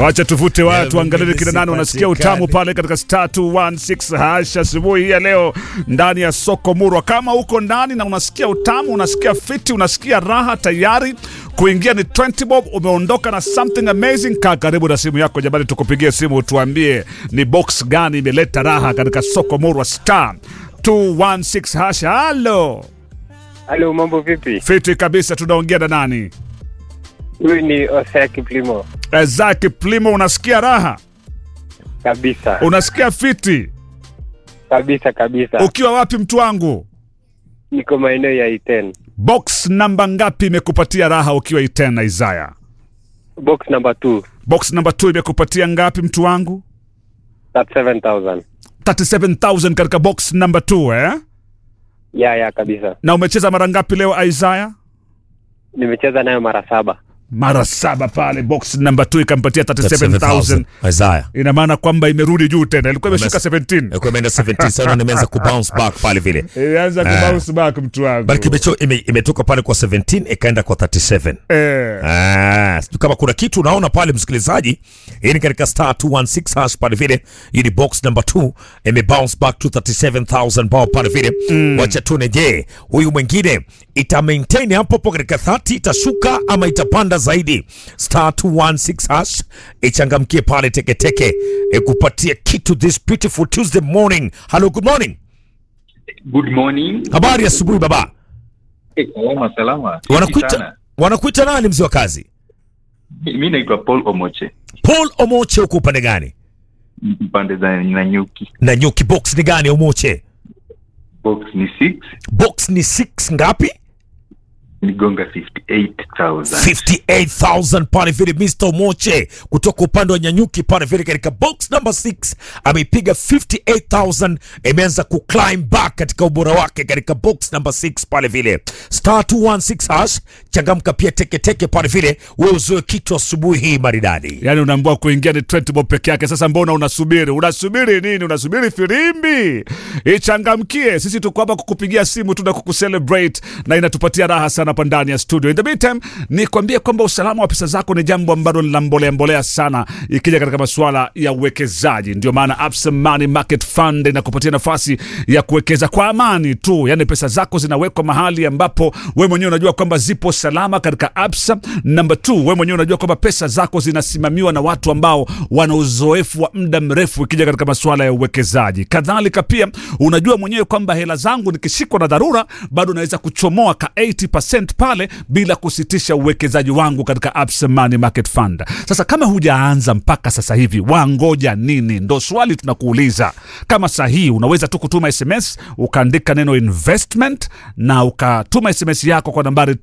Wacha tuvute watu, Yeah, angalie kina nani wanasikia utamu sipatikani. pale katika star 216 hash asubuhi hii ya leo ndani ya soko Murwa. Kama uko ndani na unasikia utamu, unasikia fiti, unasikia raha tayari kuingia ni 20 bob, umeondoka na something amazing. Kaa karibu na simu yako jamani, tukupigie simu utuambie ni box gani imeleta raha katika soko Murwa star 216 hash. Halo, Halo, mambo vipi? fiti kabisa. Tunaongea na nani? Huyu ni Osea Kiplimo Zaki Plimo, unasikia raha, kabisa unasikia fiti. kabisa kabisa. Ukiwa wapi mtu wangu? Niko maeneo ya Iten, Box namba ngapi imekupatia raha ukiwa Itena Isaya? box number 2 Box namba 2 imekupatia ngapi mtu wangu? 37000 37000 katika box namba 2 eh? ya ya kabisa. Na umecheza mara ngapi leo Isaya? Nimecheza nayo mara saba. Mara saba pale box namba 2 ikampatia 37000. Isaiah. Ina maana kwamba imerudi juu tena. Ilikuwa imeshuka Umes- 17. Ilikuwa imeenda 17 sasa nimeanza kubounce back pale vile. Ilianza Ah. kubounce back mtu wangu. Bali kimecho ime- imetoka pale kwa 17 ikaenda kwa 37. Eh. Ah, sijui kama kuna kitu unaona pale msikilizaji. Hii ni katika star 216 hash pale vile. Hii ni box number 2 ime bounce back to 37000 bao pale vile. Wacha tuone je, huyu mwingine ita maintain hapo hapo katika 30 itashuka ama itapanda zaidi. Star 216 hash ichangamkie pale teke teke. Ikupatie kitu this beautiful Tuesday morning. Hello, good morning. Good morning. Habari ya asubuhi baba. Eh, Salama salama. Fiti Wanakuita sana. wanakuita nani mzee wa kazi? Mi mi naitwa Paul Omoche. Paul Omoche huko upande gani? M- Pande za Nanyuki. Na nyuki box ni gani Omoche? Box ni 6, Box ni 6 ngapi? nigonga 58,000. 58000 pale vile Mr. Omoche kutoka upande wa Nyanyuki pale vile katika box number 6 ameipiga 58000 imeanza kuclimb back katika ubora wake katika box number 6 pale vile star 216 hash changamka pia teke teke pale vile wewe uzoe kitu asubuhi hii maridadi Yaani unaambiwa kuingia ni 20 bob peke yake. Sasa mbona unasubiri? Unasubiri nini? Unasubiri filimbi ichangamkie. Sisi tuko hapa kukupigia simu tu na kukucelebrate na inatupatia raha sana hapa ndani ya studio. In the meantime, nikwambie kwamba usalama wa pesa zako ni jambo ambalo lina mbolea mbolea sana ikija katika masuala ya uwekezaji. Ndio maana Absa Money Market Fund inakupatia nafasi ya kuwekeza kwa amani tu, yaani pesa zako zinawekwa mahali ambapo wewe mwenyewe unajua kwamba zipo salama katika Absa. Number two, wewe mwenyewe unajua kwamba pesa zako zinasimamiwa na watu ambao wana uzoefu wa muda mrefu ikija katika masuala ya uwekezaji. Kadhalika pia unajua mwenyewe kwamba hela zangu nikishikwa na dharura bado naweza kuchomoa ka 80% pale bila kusitisha uwekezaji wangu katika Absa Money Market Fund. Sasa kama hujaanza mpaka sasa hivi, wangoja nini? Ndo swali tunakuuliza. Kama sahihi, unaweza tu kutuma SMS ukaandika neno investment na ukatuma SMS yako kwa nambari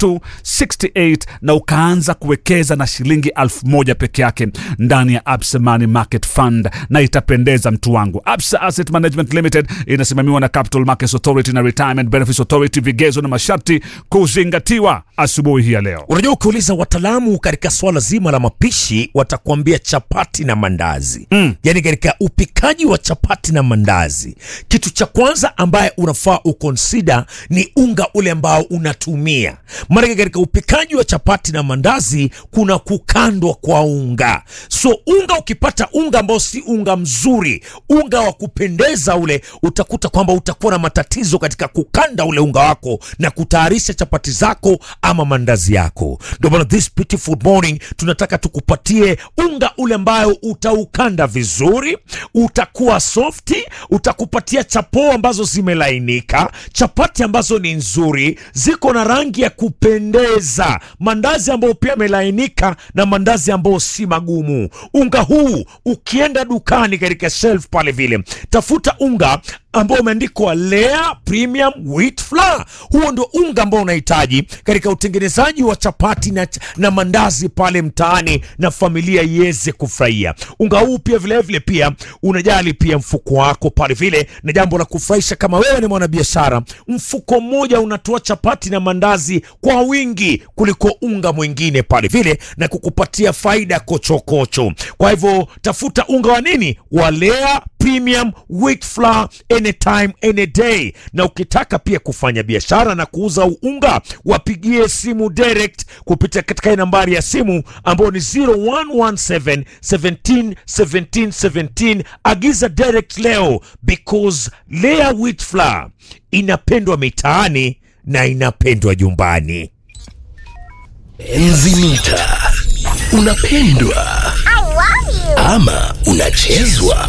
22268 na ukaanza kuwekeza na shilingi elfu moja peke yake ndani ya Absa Money Market Fund na itapendeza mtu wangu. Absa Asset Management Limited inasimamiwa na Capital Markets Authority na Retirement Benefits Authority, vigezo na masharti kuzingatiwa asubuhi hii ya leo. Unajua, ukiuliza wataalamu katika swala zima la mapishi watakuambia chapati na mandazi mm. Yaani katika upikaji wa chapati na mandazi, kitu cha kwanza ambaye unafaa ukonsida ni unga ule ambao unatumia. Maanake katika upikaji wa chapati na mandazi kuna kukandwa kwa unga, so unga ukipata unga ambao si unga mzuri, unga wa kupendeza ule, utakuta kwamba utakuwa na matatizo katika kukanda ule unga wako na kutayarisha chapati zako ama mandazi yako. Ndio maana this beautiful morning tunataka tukupatie unga ule ambayo utaukanda vizuri, utakuwa softi, utakupatia chapo ambazo zimelainika, chapati ambazo ni nzuri, ziko na rangi ya kupendeza, mandazi ambayo pia yamelainika na mandazi ambayo si magumu. Unga huu ukienda dukani katika shelf pale vile, tafuta unga ambao umeandikwa Lea Premium Wheat Flour. Huo ndio unga ambao unahitaji katika utengenezaji wa chapati na, na mandazi pale mtaani na familia iweze kufurahia. Unga huu pia vilevile vile pia unajali pia mfuko wako pale vile, na jambo la kufurahisha kama wewe ni mwanabiashara, mfuko mmoja unatoa chapati na mandazi kwa wingi kuliko unga mwingine pale vile, na kukupatia faida kochokocho. Kwa hivyo tafuta unga wa nini wa Lea premium wheat flour anytime any day. Na ukitaka pia kufanya biashara na kuuza unga, wapigie simu direct kupitia katika hii nambari ya simu ambayo ni 0117 17 17 17. Agiza direct leo because Lea wheat flour inapendwa mitaani na inapendwa nyumbani. Enzi mita unapendwa ama unachezwa?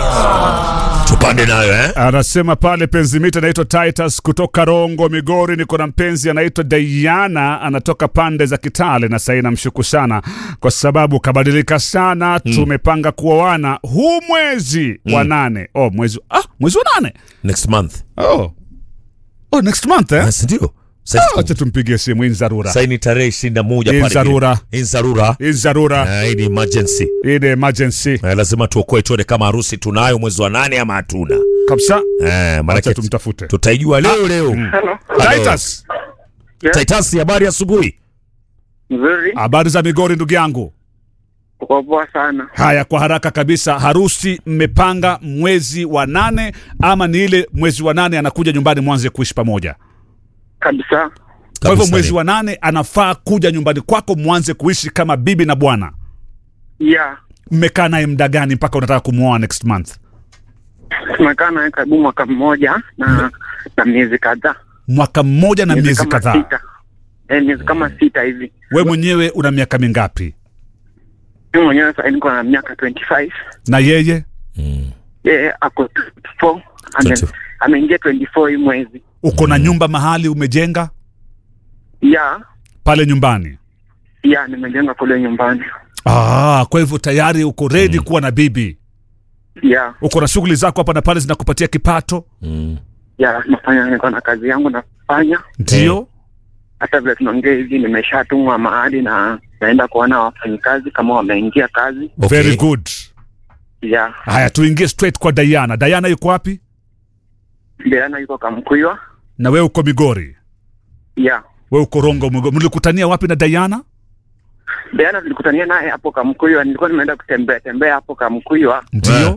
Tupande nayo eh? Anasema pale penzi mita anaitwa Titus kutoka Rongo, Migori. Niko na mpenzi anaitwa Diana, anatoka pande za Kitale, na sasa namshuku sana kwa sababu kabadilika sana. Tumepanga kuoana huu mwezi wa nane. Oh, mwezi ah, mwezi wa nane. Next month. Oh. Oh, next month eh? Yes, ndio. Ah, Acha tumpigie simu in dharura. Sasa ni tarehe 21 In pale. dharura. In dharura. In dharura. Eh, Hii ni emergency. Hii ni emergency. Eh, lazima tuokoe tuone kama harusi tunayo mwezi wa nane ama hatuna. Kabisa. Eh, Acha maana tumtafute. tutaijua leo leo. Hello. Titus, Titus, habari asubuhi. Nzuri. habari za Migori ndugu yangu? Uko poa sana. Haya, kwa haraka kabisa, harusi mmepanga mwezi wa nane ama ni ile mwezi wa nane anakuja nyumbani mwanze kuishi pamoja? Kabisa. Kwa hivyo Kabisa mwezi ni. wa nane anafaa kuja nyumbani kwako mwanze kuishi kama bibi na bwana. Yeah. Mmekaa naye muda gani mpaka unataka kumwoa next month? Tumekaa naye karibu mwaka mmoja na na miezi kadhaa. Mwaka mmoja na miezi kama kadhaa. sita. Eh, miezi kama sita hivi. We mwenyewe una miaka mingapi? Mimi mwenyewe sasa niko na miaka 25. Na yeye Yeye ako 24. Ame, 24. ameingia 24 hii mwezi. uko na nyumba mahali umejenga Yeah. pale nyumbani? Yeah, nimejenga kule nyumbani. Ah, kwa hivyo tayari uko ready kuwa na bibi. Yeah. Uko na shughuli zako hapa na pale zinakupatia kipato, Mm. Yeah, nafanya niko na kazi yangu nafanya. ndio? Hata vile tunaongea hivi nimeshatumwa mahali na naenda kuona wafanyikazi kama wameingia kazi. Okay. Very good. Yeah. Haya, tuingie straight kwa Diana. Diana yuko wapi? Diana yuko Kamkuywa. Na wewe uko Migori, Yeah. wewe uko Rongo. Migori. Mlikutania wapi na Diana? Diana tulikutania naye hapo Kamkuywa, nilikuwa nimeenda kutembea tembea hapo Kamkuywa, Ndio.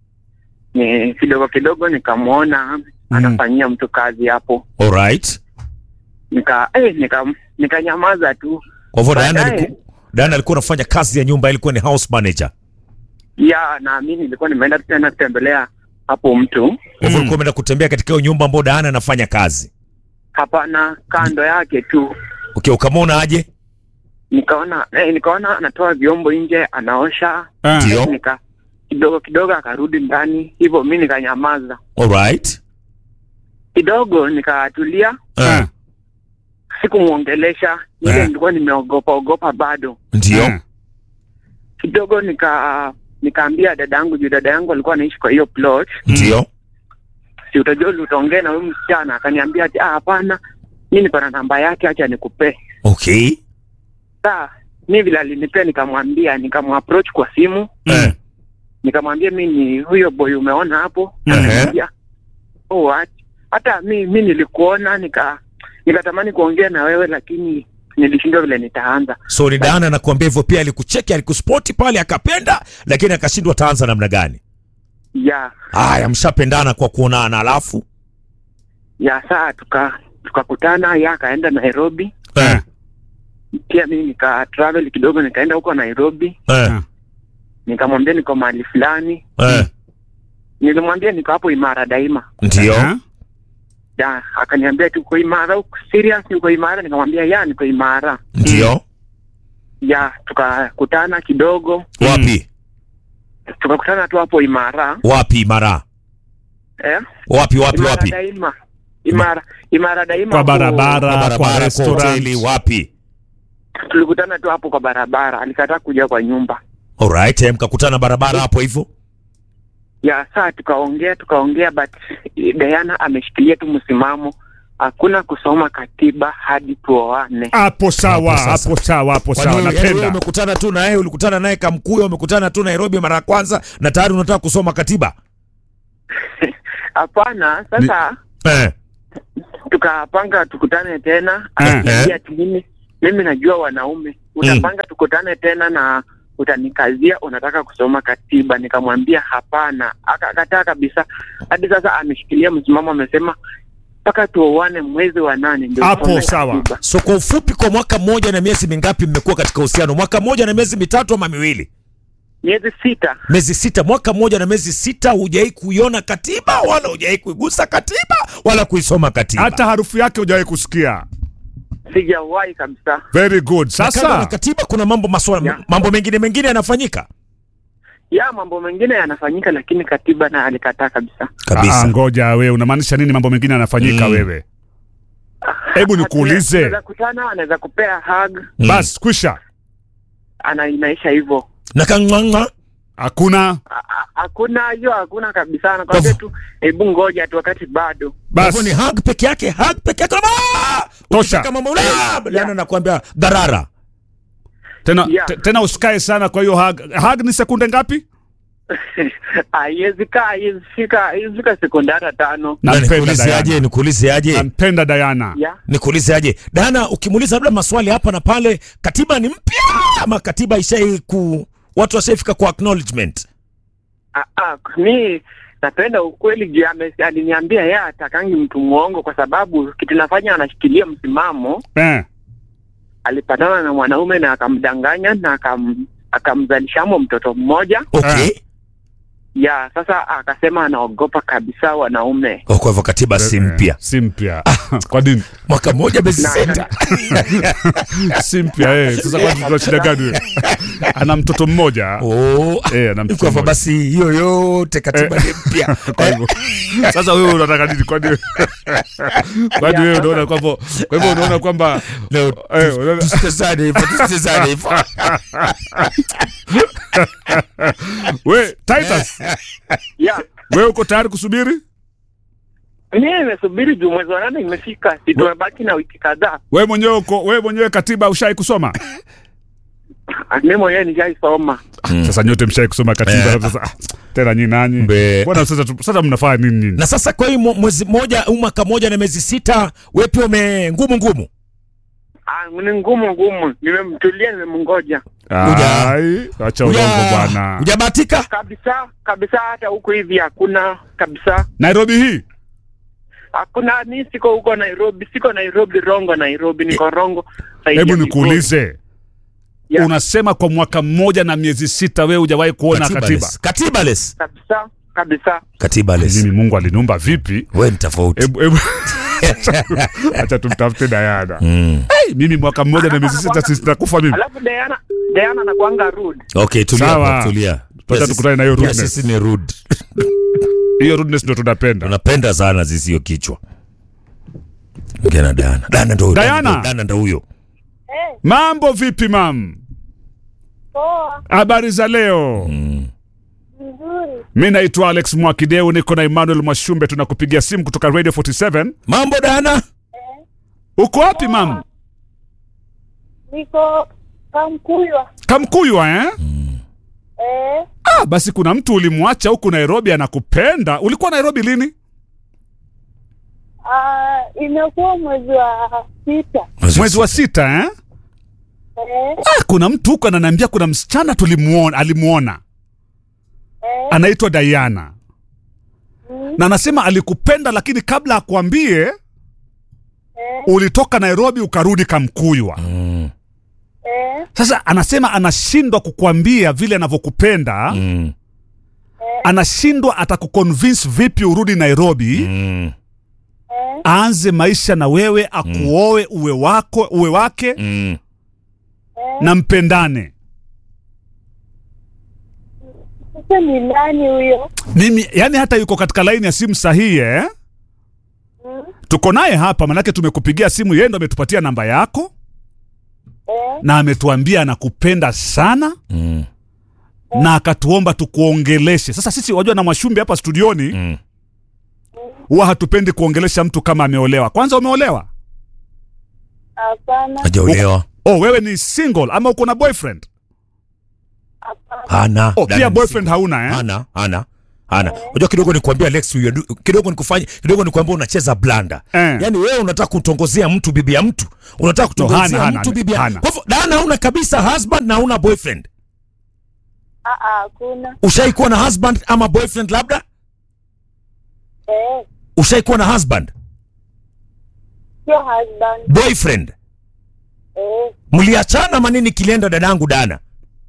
ni kidogo kidogo nikamwona anafanyia mtu kazi hapo, All right. nika eh, nika nikanyamaza tu. Kwa hivyo Diana Baadaye- aliku, Diana alikuwa anafanya kazi ya nyumba, ilikuwa ni house manager. Ya na mimi nilikuwa nimeenda tena kutembelea hapo mtu, Kwa hivyo ulikuwa umeenda kutembea katika hiyo nyumba ambayo Diana anafanya kazi. hapana, kando yake tu Okay, ukamwona aje? nikaona eh, nikaona anatoa vyombo nje anaosha, Ah. Ndio. nika kidogo kidogo akarudi ndani, hivyo mi nikanyamaza All right. kidogo, nikatulia, Ah, sikumwongelesha ile, Eh. nilikuwa nimeogopa ogopa bado ndio. Ah. kidogo nika nikaambia dada yangu juu dada yangu alikuwa anaishi kwa hiyo plot, Ndio. si utajua utaongea na huyu msichana. Akaniambia ati ah, hapana, mi niko na namba yake, acha nikupee. Okay. Saa mi vile alinipea, nikamwambia nikamapproach kwa simu, Eh. nikamwambia mi ni huyo boy umeona hapo. Ehe. Akaniambia oh, what? hata mi mi nilikuona, nika nikatamani kuongea na wewe, lakini nilishindwa vile nitaanza. So ni Diana anakuambia hivyo pia alikucheki, alikuspoti pale akapenda, lakini akashindwa taanza namna gani? ya Haya, mshapendana kwa kuonana alafu ya saa tuka tukakutana, ya akaenda Nairobi, eh. pia mimi nika travel kidogo, nikaenda huko Nairobi, Eh. nikamwambia niko mahali fulani, Eh. nilimwambia niko hapo Imara Daima. Ndio. Ah. Ya, akaniambia tu uko Imara, uko serious uko Imara? Nikamwambia ya, niko Imara. Ndio. Ya, tukakutana kidogo, Wapi? tukakutana tu hapo Imara Wapi Mara? eh? Wapi wapi Imara wapi? Daima, Imara, Imara Daima Kwa hapo- barabara, Kwa kwa barabara, kwa restaurant. hoteli, wapi? Tulikutana tu hapo kwa barabara, alikataa kuja kwa nyumba. Alright, eh, mkakutana barabara hapo hivyo. Ya, saa tukaongea tukaongea, but Diana ameshikilia tu msimamo, hakuna kusoma katiba hadi tuoane. Hapo sawa, Hapo sasa. hapo sawa, hapo Kwani sawa. wewe- yaani wewe Napenda. umekutana tu na yeye, ulikutana naye Kamkuya, umekutana tu Nairobi mara ya kwanza na tayari unataka kusoma katiba? Hapana, sasa Eh. tukapanga tukutane tena, Eh, akaniambia ati mimi mimi najua wanaume, utapanga tukutane tena na utanikazia unataka kusoma katiba. Nikamwambia hapana, akakataa kabisa. Hadi sasa ameshikilia msimamo, amesema mpaka tuoane mwezi wa nane ndio Hapo usome sawa. katiba. So kwa ufupi, kwa mwaka mmoja na miezi mingapi mmekuwa katika uhusiano? Mwaka mmoja na miezi mitatu ama miwili? Miezi sita. Miezi sita. Mwaka mmoja na miezi sita, hujai kuiona katiba wala hujai kuigusa katiba wala kuisoma katiba. hata harufu yake hujawahi kusikia. Sijawahi kabisa. Very good. Na kando na Sasa katiba kuna mambo maswala, Yeah. mambo mengine mengine yanafanyika Ya mambo mengine yanafanyika, lakini katiba na alikataa kabisa. Ah, ngoja wewe, unamaanisha nini? Mambo mengine yanafanyika Mm. wewe? Hebu nikuulize Anaweza kutana, anaweza kupea hug, Mm. basi, kwisha, ana inaisha hivyo. na kang'ang'a hakuna A- a- Hakuna hiyo, hakuna kabisa. Anakwambia tu hebu ngoja tu, wakati bado. Hivyo ni basi, hug peke yake, hug peke yake. Ah! Tosha. Ukitaka mambo ule, yana nakwambia garara. tena Yeah. te- tena usikae sana. Kwa hiyo hug, hug ni sekunde ngapi? Haiwezi kaa, haiwezi fika, haiwezi fika sekunde hata tano. Na Nampenda nikuulize aje, Diana, nikuulize aje, nampenda Diana. Ya nikuulize aje. Dana, ukimuuliza labda maswali hapa na pale, katiba ni mpya ama katiba ishai ku watu washaifika kwa acknowledgement? Ah, ah, mi napenda ukweli juu ame- aliniambia yeye atakangi mtu mwongo, kwa sababu kitu nafanya anashikilia msimamo. Eh, Alipatana na mwanaume na akamdanganya na akam, akamzalishamo mtoto mmoja. Okay. Ya sasa akasema anaogopa kabisa wanaume. Oh, kwa hivyo katiba si mpya. si mpya. Kwa nini Mwaka mmoja miezi Na- sita. si mpya? Eh, sasa kwa tuna shida gani? wewe? Ana mtoto mmoja Oh. eh, ana mtoto Kwa hivyo mmoja. basi hiyo yote katiba ni mpya. Kwa hivyo sasa wewe unataka nini? Kwani wewe- kwani wewe unaona kwamba kwa hivyo unaona kwamba Leo eh, unaona- tusitezane hivyo, tusitezane hivyo. we Titus, Ya wewe uko tayari kusubiri? mimi nimesubiri juu mwezi wa nane imefika, si tumebaki na wiki kadhaa. Wewe mwenyewe uko wewe mwenyewe katiba ushai kusoma? Ah, Mimi mwenyewe nishaisoma. Sasa nyote mshai kusoma katiba Eh. sasa ah, tena nyinyi nanyi. Mbe. Bwana sasa tu- sasa mnafanya nini nyinyi? Na sasa kwa hiyo mwe- mwezi mmoja au mwaka mmoja na miezi sita, wewe pia ume ngumu ngumu. Ah, ni ngumu ngumu, nimemtulia, nimemngoja Uja- Ai, acha urongo bwana. Hujabahatika? kabisa kabisa. Hata huku hivi hakuna kabisa, Nairobi hii hakuna. Mi siko huko Nairobi, siko Nairobi, Rongo Nairobi, niko Rongo. side hebu ya nikuulize. Yeah. Unasema kwa mwaka mmoja na miezi sita wewe hujawahi kuona katiba. Katibaless. Katibaless. kabisa kabisa. Katibaless. Mimi Mungu aliniumba vipi? Wewe ni tofauti. Hebu hebu acha tumtafute Diana. Mm. Hey, mimi mwaka mmoja na miezi sita sisi nakufa mimi. Alafu Diana, Diana anakuanga rude. Okay, tulia Sawa. hapo, tulia. Wacha Pia sisi- tukutane na hiyo pia rudeness. Sisi ni rude. Hiyo rudeness ndio tunapenda. Tunapenda sana sisi hiyo kichwa. Ongea na Dana. Dana ndo Diana. Dana ndo huyo. Mambo vipi mam? Poa, Habari za leo? Mm. vizuri. Mi naitwa Alex Mwakideu, niko na Emmanuel Mwashumbe, tunakupigia simu kutoka Radio 47. Mambo Dana? Uko wapi mam? Niko Kamkuywa. Kamkuywa eh? Eh, Ah, basi kuna mtu ulimwacha huku Nairobi anakupenda. Ulikuwa Nairobi lini? ah, imekuwa mwezi wa sita. Mwezi wa sita eh? Eh, Ah, kuna mtu huko ananiambia kuna msichana tulimuona, alimuona eh, anaitwa Diana mm, na anasema alikupenda, lakini kabla akuambie eh, ulitoka Nairobi ukarudi Kamkuywa. Mm. eh, Sasa anasema anashindwa kukuambia vile anavyokupenda Mm. anashindwa atakuconvince vipi urudi Nairobi Mm. eh. aanze maisha na wewe akuoe uwe wako uwe wake Mm. na mpendane. Sasa ni nani huyo? Mimi yani hata yuko katika laini ya simu sahihi eh? Mm, Tuko naye hapa manake tumekupigia simu, yeye ndo ametupatia namba yako eh, na ametuambia anakupenda sana Mm. na akatuomba tukuongeleshe. Sasa sisi wajua na Mwashumbe hapa studioni Mm. huwa hatupendi kuongelesha mtu kama ameolewa. Kwanza umeolewa? hapana, Hajaolewa. Oh, wewe ni single ama uko na boyfriend? hapana. Hana. Oh, Dana pia ni boyfriend hauna eh? Hana, hana. Hana. Unajua kidogo nikuambia Alex you do- kidogo nikufanye kidogo nikuambia unacheza blanda. Eh. Yaani wewe unataka kutongozea mtu bibi ya mtu. Unataka No, hana, kutongozea hana, mtu bibi ya. hana. Kwa hivyo Dana hauna kabisa husband na hauna boyfriend. Ah, ah, hakuna. Ushaikuwa na husband ama boyfriend labda? Eh, Ushaikuwa na husband, sio husband. boyfriend? Eh, Mliachana manini kilienda dadangu Dana?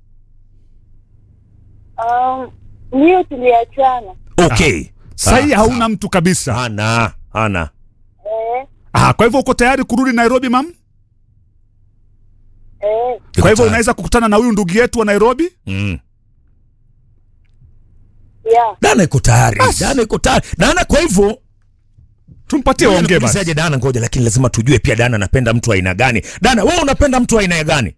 um, ndio tuliachana. Okay. Sahii Ah, hauna mtu kabisa. Hana, hana. Eh, Ah, kwa hivyo uko tayari kurudi Nairobi mam? eh, Kwa hivyo unaweza kukutana na huyu ndugu yetu wa Nairobi? Mm. yeah. Dana iko tayari. Dana iko tayari. Dana kwa hivyo Tumpatie waongee basi. Nikuulizaje Dana, ngoja, lakini lazima tujue pia Dana anapenda mtu wa aina gani. Dana, wewe unapenda mtu wa aina gani?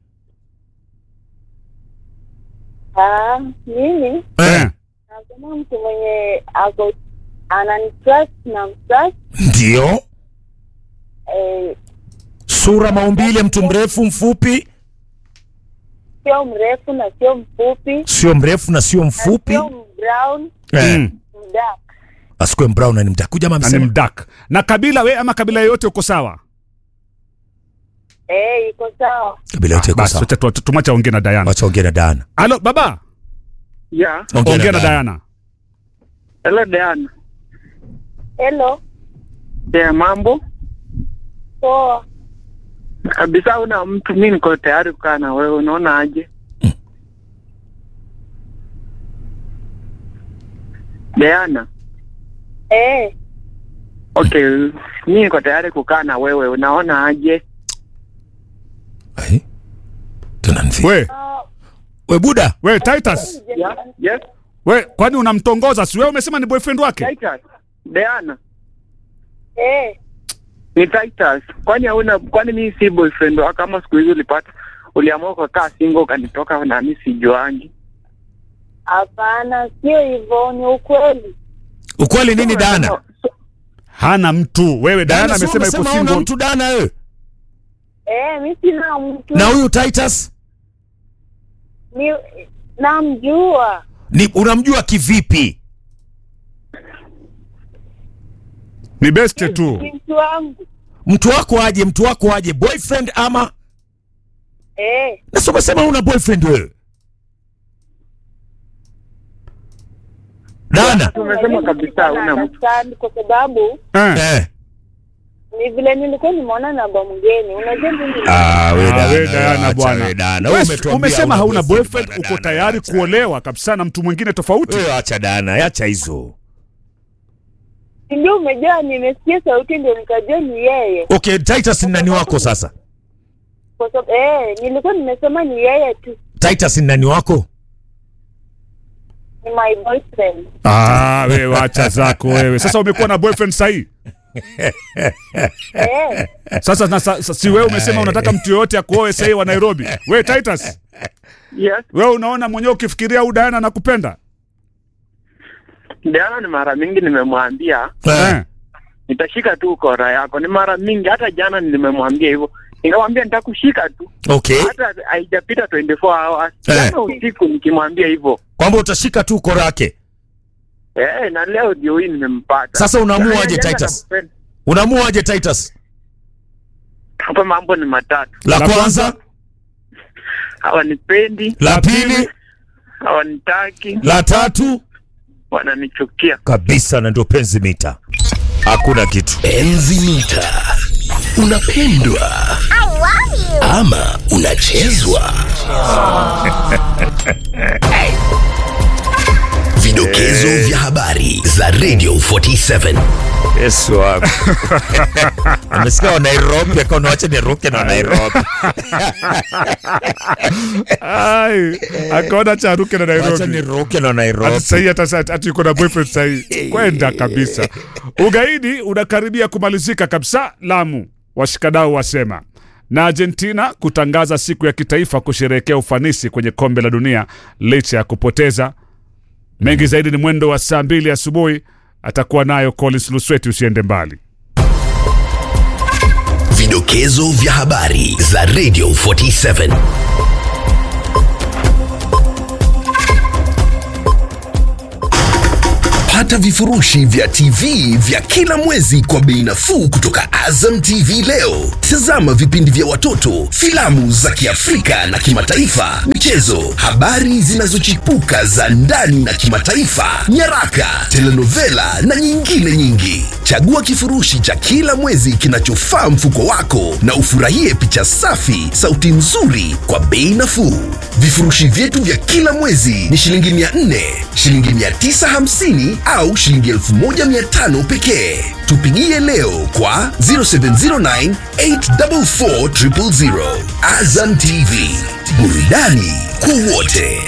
Ah, mimi Eh. nasema mtu mwenye ako ananitrust na mtrust Ndio. eh, Sura, maumbile, mtu mrefu, mfupi? sio mrefu na sio mfupi Sio mrefu na sio na mfupi. sio brown Eh. Mm. mdark. Asikwe brown na ni mtakuja ama Na ni msema. mdak. Na kabila we ama kabila yoyote uko sawa? Eh, iko sawa. Kabila yote iko Basi sawa. wacha tu- tu- tumacha ongea na Diana. Wacha ongea na Dana. Halo baba, Yeah. ongea na Diana. Hello Diana. Hello, Yeah, mambo? poa. Kabisa una mtu, mi niko tayari kukaa na wewe, unaona aje? Diana, Eh, okay, mi niko tayari kukaa na wewe, unaona aje? Ai. Tunamfi. We, ah, We buda. we Titus. Yeah, yes, We, kwani unamtongoza? Si wewe umesema ni boyfriend wake? Titus. Diana, eh, ni Titus. Kwani hauna, kwani mi si boyfriend wako? Kama siku hizi ulipata, uliamua kukaa single ukanitoka na mi sijuangi. hapana, sio hivyo, ni ukweli. Ukweli nini Dana? Hana mtu. Wewe Diana Dana, si amesema yuko umesema una single. mtu Dana wewe. Eh, mi sina mtu Na huyu Titus ni namjua. ni unamjua kivipi? Ni best tu. Ni mtu wangu. Mtu wako aje? Mtu wako aje? Boyfriend ama? Eh, Na si umesema una boyfriend wewe. Dana. Tumesema kabisa hauna mtu. understand kwa sababu Eh. Eh. ni vile nilikuwa nimeona namba mgeni. Unajua mimi Ah, we Ah, Dana, we Diana acha bwana. we Dana. Wewe Wewe umetuambia umesema hauna hauna boyfriend, bwana, uko Dana, tayari acha. kuolewa kabisa na mtu mwingine tofauti. Wewe acha Dana, acha hizo. ndio umejua, nimesikia sauti ndio nikajua ni yeye, Okay, Titus ni nani wako sasa? kwa sababu eh, nilikuwa nimesema ni yeye tu, Titus ni nani wako? ni my boyfriend. Ah, wewe wacha zako wewe. Sasa umekuwa na boyfriend sahi. Eh, Sasa na, sa, sa, si wewe umesema unataka mtu yoyote akuoe sahi wa Nairobi. Wewe Titus, Yes, wewe unaona mwenyewe ukifikiria huyu Diana anakupenda? Diana ni mara mingi nimemwambia Eh. nitashika tu kora yako. Ni mara mingi, hata jana nimemwambia hivyo, nikamwambia nitakushika tu, Okay. hata haijapita 24 hours. Eh. Jana usiku nikimwambia hivyo Kwamba utashika tu uko lake. eh, na leo ndio hii nimempata. Sasa unaamua Jana- aje, jana Titus? nakupenda. Unaamua aje Titus? Hapa mambo ni matatu, La La kwanza, hawanipendi, la pili, hawanitaki, la tatu wananichukia. kabisa, na ndio penzi mita. Hakuna kitu. Enzi mita. Unapendwa ama unachezwa? Vidokezo vya habari za Radio 47. Yesu wangu. Amesikia wa Nairobi akaona wacha niruke na Nairobi. Ai, akaona charuke na Wacha Nairobi. niruke na Ati Nairobi. sahi hata sa- ati yuko na boyfriend sahi. Kwenda kabisa. Ugaidi unakaribia kumalizika kabisa Lamu, washikadau wasema. Na Argentina kutangaza siku ya kitaifa kusherehekea ufanisi kwenye kombe la dunia licha ya kupoteza. Mengi zaidi ni mwendo wa saa mbili asubuhi. Atakuwa nayo Collins Lusweti, usiende mbali. Vidokezo vya habari za Radio 47. Pata pata vifurushi vya TV vya kila mwezi kwa bei nafuu kutoka Azam TV leo. Tazama vipindi vya watoto, filamu za Kiafrika na kimataifa, michezo, habari zinazochipuka za ndani na kimataifa, nyaraka, telenovela na nyingine nyingi. Chagua kifurushi cha kila mwezi kinachofaa mfuko wako na ufurahie picha safi, sauti nzuri kwa bei nafuu. Vifurushi vyetu vya kila mwezi ni shilingi 400, shilingi 950 au shilingi 1500 pekee. Tupigie leo kwa 0709 844 000. Azam TV, burudani kwa wote.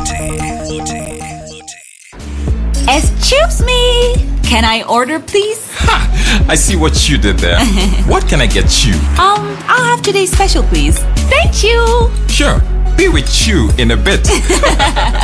Excuse me. Can I order, please? I see what you did there. what can I get you? Um, I'll have today's special, please. Thank you. Sure, be with you in a bit.